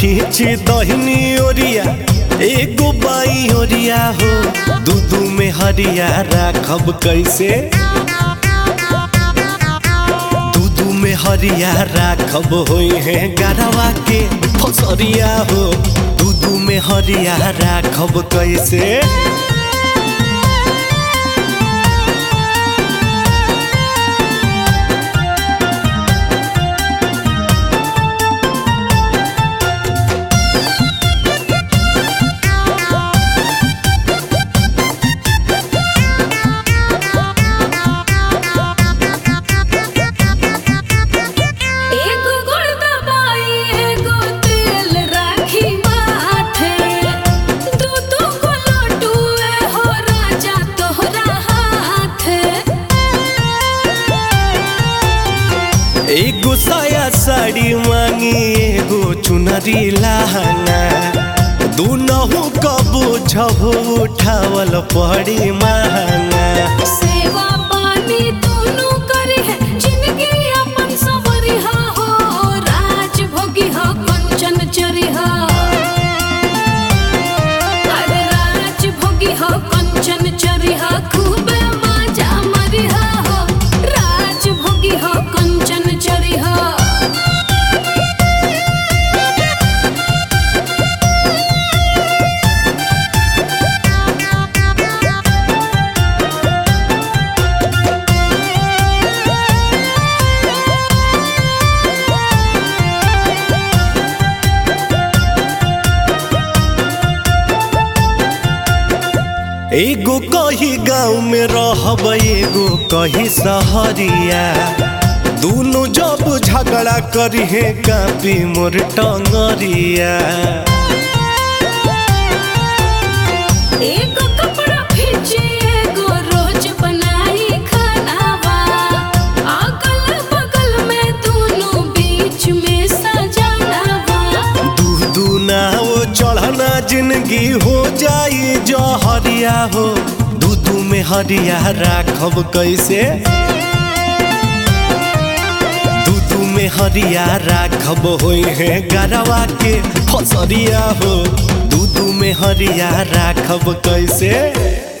खींची दहिनी ओरिया एगो बाई ओरिया हो दूधू में हरिया राखब कैसे दूधू में हरिया राखब होई है गरवा के फसरिया हो दूधू में हरिया राखब कैसे एगो गुड़ दबाई एगो तेल राखी माथे दू दू गो लड्डूए हो राजा तोहरा हाथे एगो साया साड़ी मांगी एगो चुनरी लहंगा दूनहु कबो झबो उठावल पड़ी महंगा सेवा पानी दोनों करी है जिंदगी अपन सबरी हा हो राज भोगी हा कंचन चरी हा अरे राज भोगी हा कंचन चरी हा खूबे मजा मरी हा हो राज भोगी हा कंचन चरी हा एगो कही गाँव में रहब एगो कही सहरिया दूनो जब झगड़ा करी है कापी मोर टंगरिया एगो कपड़ा खींचे एगो रोज बनाई खानावा अगल बगल में दोनों बीच में सजानावा दू दू ना वो चढ़ना जिंदगी हो जाई जहरिया हो दू दू में हरिया राखब कैसे दू दू में हरिया राखब होई है गरवा के फसरिया हो दू दू में हरिया राखब कैसे